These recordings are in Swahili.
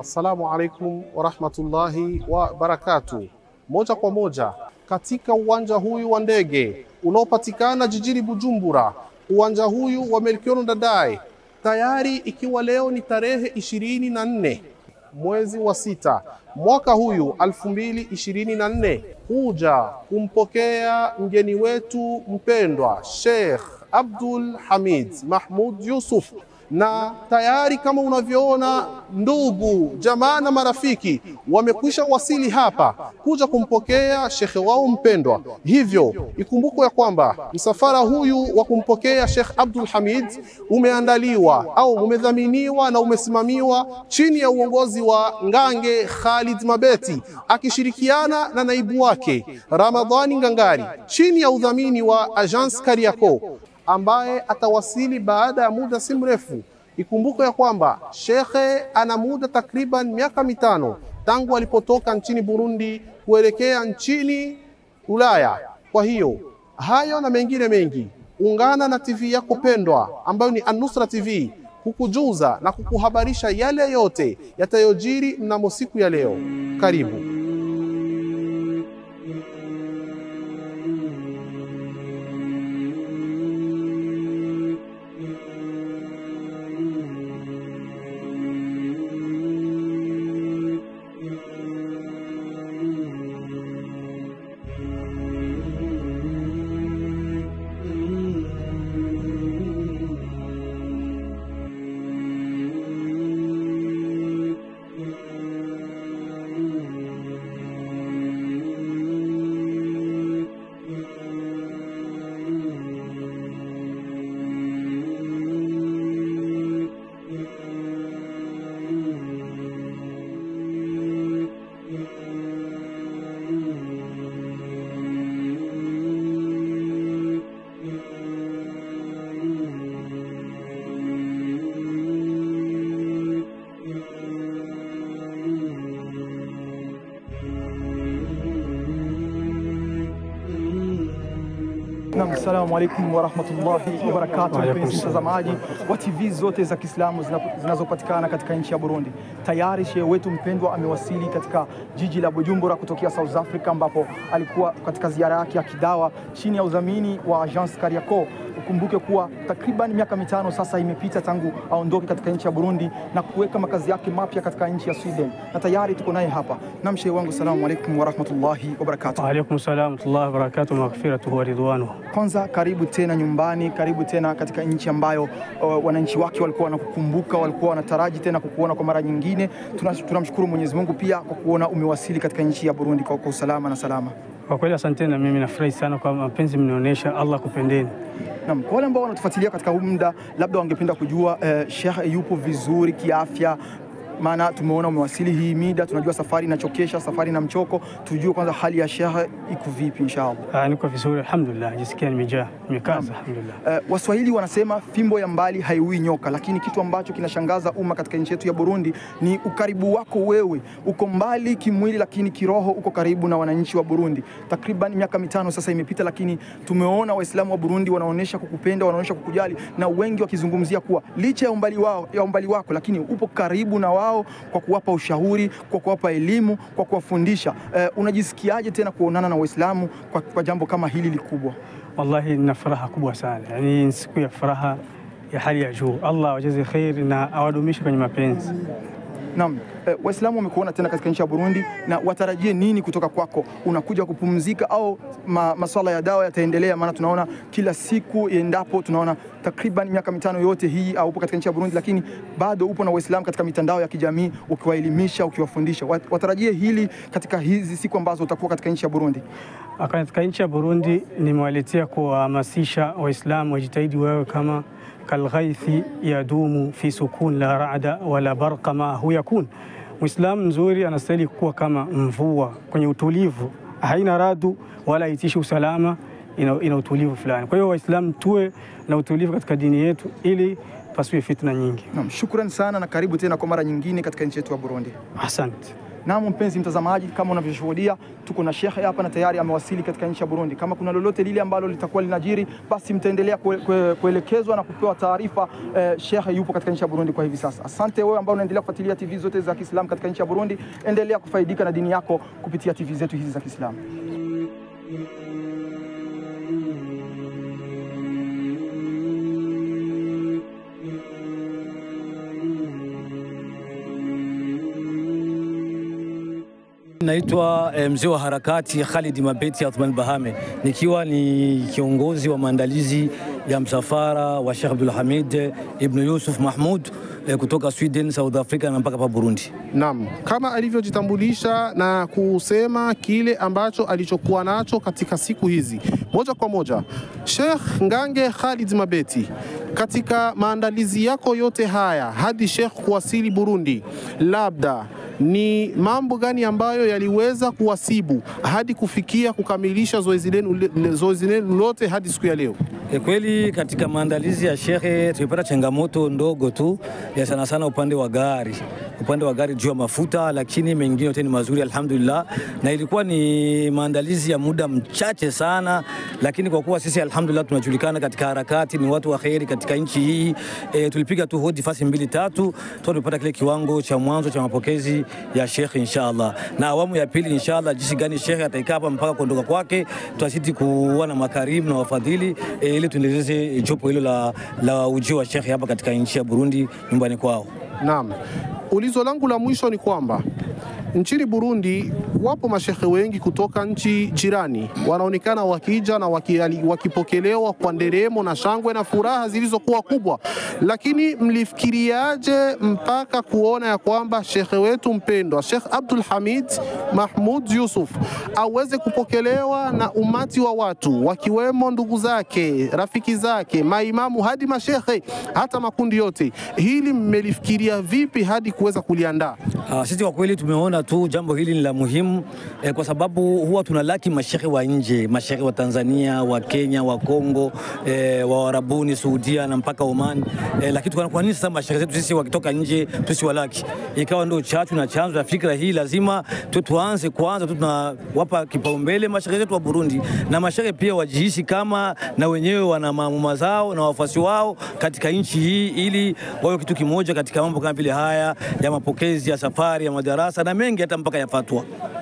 Assalamu alaikum warahmatullahi wabarakatu. Moja kwa moja katika uwanja huyu wa ndege unaopatikana jijini Bujumbura, uwanja huyu wa Melchior Ndadaye, tayari ikiwa leo ni tarehe ishirini na nne mwezi wa sita mwaka huyu elfu mbili ishirini na nne kuja kumpokea mgeni wetu mpendwa Sheikh Abdul Hamid Mahmud Yusuf na tayari kama unavyoona ndugu jamaa na marafiki wamekwisha wasili hapa kuja kumpokea shekhe wao mpendwa. Hivyo ikumbukwe ya kwamba msafara huyu wa kumpokea Sheikh Abdul Hamid umeandaliwa au umedhaminiwa na umesimamiwa chini ya uongozi wa Ngange Khalid Mabeti akishirikiana na naibu wake Ramadhani Ngangari chini ya udhamini wa Agence Kariako ambaye atawasili baada ya muda si mrefu. Ikumbuke ya kwamba shekhe ana muda takriban miaka mitano tangu alipotoka nchini Burundi kuelekea nchini Ulaya. Kwa hiyo hayo na mengine mengi, ungana na TV yako pendwa ambayo ni An-Nusra TV kukujuza na kukuhabarisha yale yote yatayojiri mnamo siku ya leo. Karibu. Naam, assalamu alaikum warahmatullahi wabarakatuh, mpenzi mtazamaji wa TV zote za Kiislamu zina- zinazopatikana katika nchi ya Burundi. Tayari shehe wetu mpendwa amewasili katika jiji la Bujumbura kutokea South Africa, ambapo alikuwa katika ziara yake ya kidawa chini ya udhamini wa Agence Kariako. Ukumbuke kuwa takriban miaka mitano sasa imepita tangu aondoke katika nchi ya Burundi na kuweka makazi yake mapya katika nchi ya Sweden, na tayari tuko naye hapa. Naam, shehe wangu, assalamu alaikum warahmatullahi wabarakatuh. Waalaikum salam warahmatullahi wabarakatuh, maghfiratuhu wa ridwanuhu. Kwanza karibu tena nyumbani, karibu tena katika nchi ambayo uh, wananchi wake walikuwa wanakukumbuka, walikuwa wanataraji tena kukuona kwa mara nyingine. Tuna- Tunamshukuru Mwenyezi Mungu pia kwa kuona umewasili katika nchi ya Burundi kwa, kwa usalama na salama. Kwa kweli asanteni, na mimi nafurahi sana kwa mapenzi mnaonyesha. Allah kupendeni. Naam, kwa wale ambao wanatufuatilia katika huu muda, labda wangependa kujua uh, Sheikh yupo vizuri kiafya maana tumeona umewasili hii mida, tunajua safari inachokesha, safari na mchoko. Tujue kwanza hali ya Sheikh iko vipi inshallah. Ah, niko vizuri alhamdulillah, najisikia nimejaa, nimekaza alhamdulillah. Uh, Waswahili wanasema fimbo ya mbali haiui nyoka, lakini kitu ambacho kinashangaza umma katika nchi yetu ya Burundi ni ukaribu wako wewe. Uko mbali kimwili, lakini kiroho uko karibu na wananchi wa Burundi. Takriban miaka mitano sasa imepita, lakini tumeona Waislamu wa Burundi wanaonyesha kukupenda, wanaonyesha kukujali, na wengi wakizungumzia kuwa licha ya umbali, wao, ya umbali wako, lakini upo karibu na wao kwa kuwapa ushauri, kwa kuwapa elimu, kwa kuwafundisha. Uh, unajisikiaje tena kuonana na Waislamu kwa, kwa jambo kama hili likubwa? Wallahi nina furaha kubwa sana, yani ni siku ya furaha ya hali ya juu. Allah awajaze kheri na awadumishe kwenye mapenzi. Naam, eh, Waislamu wamekuona tena katika nchi ya Burundi na watarajie nini kutoka kwako? Unakuja kupumzika au ma, maswala ya dawa yataendelea? Maana tunaona kila siku endapo, tunaona takriban miaka mitano yote hii au upo katika nchi ya Burundi, lakini bado upo na Waislamu katika mitandao ya kijamii ukiwaelimisha, ukiwafundisha. Wat- Watarajie hili katika hizi siku ambazo utakuwa katika nchi ya Burundi. Katika nchi ya Burundi nimewaletea kuwahamasisha Waislamu wajitahidi wawe kama kalghaithi yadumu fi sukun la rada wala barqa maahu yakun. Muislamu mzuri anastahili kuwa kama mvua kwenye utulivu, haina radu wala haitishi usalama, ina, ina utulivu fulani. Kwa hiyo Waislamu tuwe na utulivu katika dini yetu ili pasiwe fitna nyingi. Naam, shukran sana na karibu tena kwa mara nyingine katika nchi yetu ya Burundi. Asante. Naam, mpenzi mtazamaji, kama unavyoshuhudia tuko na shekhe hapa na tayari amewasili katika nchi ya Burundi. Kama kuna lolote lile ambalo litakuwa linajiri, basi mtaendelea kue, kue, kuelekezwa na kupewa taarifa. Eh, shekhe yupo katika nchi ya Burundi kwa hivi sasa. Asante wewe ambao unaendelea kufuatilia TV zote za Kiislamu katika nchi ya Burundi, endelea kufaidika na dini yako kupitia TV zetu hizi za Kiislamu. Naitwa eh, mzee wa harakati Khalid Mabeti Athman Bahame, nikiwa ni kiongozi wa maandalizi ya msafara wa Sheikh Abdul Hamid Ibn Yusuf Mahmud eh, kutoka Sweden, South Africa na mpaka pa Burundi. Naam, kama alivyojitambulisha na kusema kile ambacho alichokuwa nacho katika siku hizi, moja kwa moja, Sheikh Ngange Khalid Mabeti, katika maandalizi yako yote haya hadi Sheikh kuwasili Burundi, labda ni mambo gani ambayo yaliweza kuwasibu hadi kufikia kukamilisha zoezi lenu zoezi lenu lote hadi siku ya leo? E, kweli katika maandalizi ya shehe tulipata changamoto ndogo tu ya sana sana upande wa gari, upande wa gari juu ya mafuta, lakini mengine yote ni mazuri alhamdulillah, na ilikuwa ni maandalizi ya muda mchache sana, lakini kwa kuwa sisi alhamdulillah tunajulikana katika harakati, ni watu wa kheri katika nchi hii e, tulipiga tu hodi fasi mbili tatu tu tulipata kile kiwango cha mwanzo cha mapokezi ya shekhe inshallah, na awamu ya pili inshallah, jinsi gani shekhe ataikaa hapa mpaka kuondoka kwake, tutazidi kuwa na makarimu na wafadhili e, ili tuendeleze jopo hilo la, la ujio wa shekhe hapa katika nchi ya Burundi nyumbani kwao. Naam, ulizo langu la mwisho ni kwamba nchini Burundi wapo mashehe wengi kutoka nchi jirani wanaonekana wakija na waki, wakipokelewa kwa nderemo na shangwe na furaha zilizokuwa kubwa, lakini mlifikiriaje mpaka kuona ya kwamba shekhe wetu mpendwa Sheikh Abdul Hamid Mahmud Yusuf aweze kupokelewa na umati wa watu wakiwemo ndugu zake, rafiki zake, maimamu hadi mashehe, hata makundi yote? Hili mmelifikiria vipi hadi kuweza kuliandaa? Uh, sisi kwa kweli tumeona tu jambo hili ni la muhimu eh, kwa sababu huwa tunalaki mashehe wa nje, mashehe wa Tanzania, wa Kenya, wa Kongo, eh, wa Arabuni, Saudia na mpaka Oman eh, lakini tukaona kwa nini sasa mashehe zetu sisi wakitoka nje tusiwalaki? Ikawa ndio chachu na chanzo ya fikra hii, lazima tu tuanze kwanza tu tunawapa kipaumbele mashehe zetu wa Burundi, na mashehe pia wajihisi kama na wenyewe wana maamuma zao na wafuasi wao katika nchi hii, ili wawe kitu kimoja katika mambo kama vile haya ya mapokezi ya safari ya madarasa na mengi hata mpaka ya fatwa.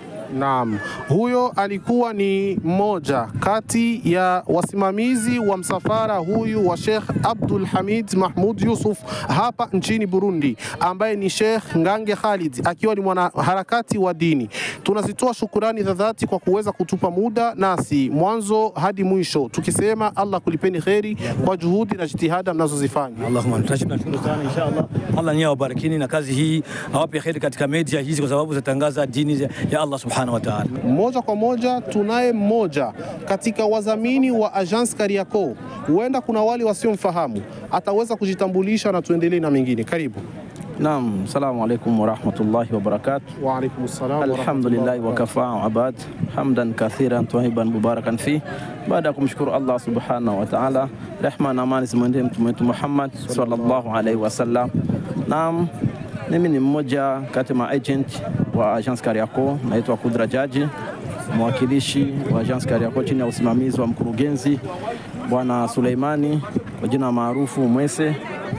Naam, huyo alikuwa ni mmoja kati ya wasimamizi wa msafara huyu wa Sheikh Abdul Hamid Mahmud Yusuf hapa nchini Burundi, ambaye ni Sheikh Ngange Khalid akiwa ni mwanaharakati wa dini. Tunazitoa shukurani za dhati kwa kuweza kutupa muda nasi mwanzo hadi mwisho, tukisema Allah kulipeni kheri kwa juhudi na jitihada mnazozifanya. Allahumma tunashukuru sana inshallah. Allah ni awabarikini na kazi hii awape kheri katika media hizi, kwa sababu zitatangaza dini ya Allah subhanahu wa ta'ala. Moja kwa moja tunaye mmoja katika wadhamini wa Agence Kariakoo, huenda kuna wale wasiomfahamu, ataweza kujitambulisha na tuendelee na mengine. Karibu. Naam, salamu alaikum warahmatullahi wabarakatuh. Wa alaikum salam. Alhamdulillahi wakafa abad hamdan kathiran twahiban mubarakan fi. Baada ya kumshukuru Allah subhanahu wa ta'ala, rehma na amani zimwendee mtume wetu Muhammad sallallahu alaihi wasallam. Naam, mimi ni mmoja kati ya agent wa Agence Kariakoo, naitwa Kudra Jaji, mwakilishi wa Agence Kariakoo chini ya usimamizi wa mkurugenzi Bwana Suleimani kwa jina maarufu Mwese.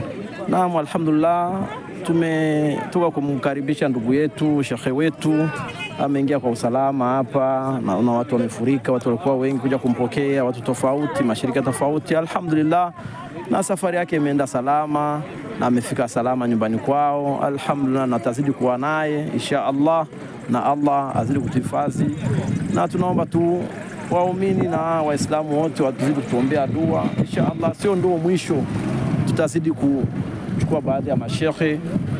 Naam, alhamdulillah tumetoka kumkaribisha ndugu yetu shekhe wetu, ameingia kwa usalama hapa. Naona watu wamefurika, watu walikuwa wengi kuja kumpokea, watu tofauti, mashirika tofauti, alhamdulillah. Na safari yake imeenda salama na amefika salama nyumbani kwao, alhamdulillah, na tazidi kuwa naye insha Allah, na Allah azidi kutuhifadhi, na tunaomba tu waumini na Waislamu wote watuzidi kutuombea dua insha Allah, sio ndio mwisho, tutazidi ku kuchukua baadhi ya mashehe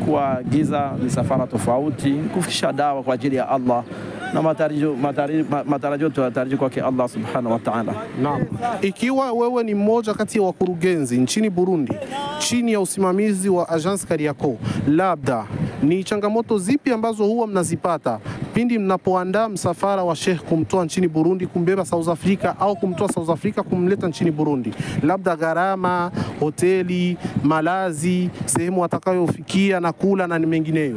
kuagiza misafara tofauti kufikisha dawa kwa ajili ya Allah na matarajio matarajio tunatarajia kwake Allah subhanahu wa ta'ala. Naam, ikiwa wewe ni mmoja kati ya wakurugenzi nchini Burundi chini ya usimamizi wa Agence Kariakoo, labda ni changamoto zipi ambazo huwa mnazipata pindi mnapoandaa msafara wa Sheikh kumtoa nchini Burundi kumbeba South Africa au kumtoa South Africa kumleta nchini Burundi, labda gharama, hoteli, malazi, sehemu atakayofikia na kula na mengineyo?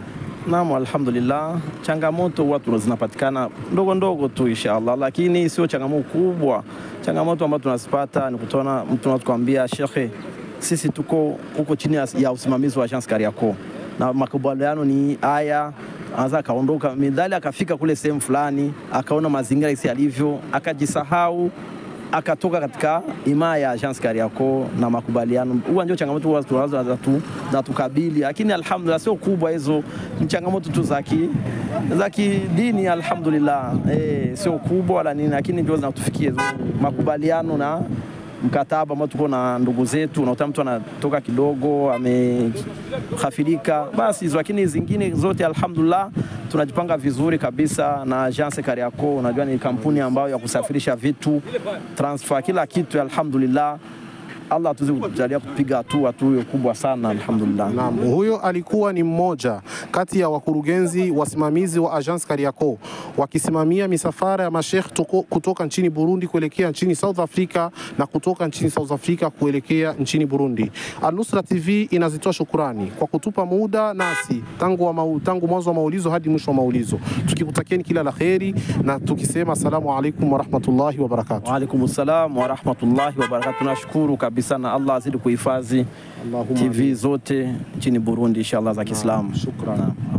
Naam, alhamdulillah, changamoto huwa tuna- zinapatikana ndogo ndogo tu inshallah, lakini sio changamoto kubwa. Changamoto ambayo tunazipata ni kutona mtu anatukwambia shekhe, sisi tuko huko chini ya- ya usimamizi wa Agence Kariakoo na makubaliano ni haya anaweza akaondoka midhali akafika kule sehemu fulani akaona mazingira isi yalivyo akajisahau akatoka katika imaa ya Agence Kariakoo na makubaliano. Huwa ndio changamoto huwa tunazo zatu- zatukabili, lakini alhamdulillah sio kubwa hizo, ni changamoto tu za ki za kidini alhamdulillah, eh, sio kubwa wala nini, lakini ndio zinatufikia hizo makubaliano na mkataba ambao tuko na ndugu zetu, unakuta mtu anatoka kidogo amehafirika, basi hizo. Lakini zingine zote alhamdulillah tunajipanga vizuri kabisa na Agence Kariakoo. Unajua ni kampuni ambayo ya kusafirisha vitu transfer, kila kitu alhamdulillah. Allah atuzi kujalia kupiga hatua tu hiyo kubwa sana alhamdulillah. Naam, huyo alikuwa ni mmoja kati ya wakurugenzi wasimamizi wa Agence Kariakoo wakisimamia misafara ya mashekh toko- kutoka nchini Burundi kuelekea nchini South Africa na kutoka nchini South Africa kuelekea nchini Burundi. Al-Nusra TV inazitoa shukurani kwa kutupa muda nasi tangu, wa mau, tangu mwanzo wa maulizo hadi mwisho wa maulizo, tukikutakieni kila la kheri na tukisema asalamu alaikum warahmatullahi wabarakatuh. Waalaikum salam wa rahmatullahi wa barakatuh. Tunashukuru kabisa na Allah azidi kuhifadhi Allahumma TV zote nchini Burundi inshallah za Kiislamu. shukran. Naam.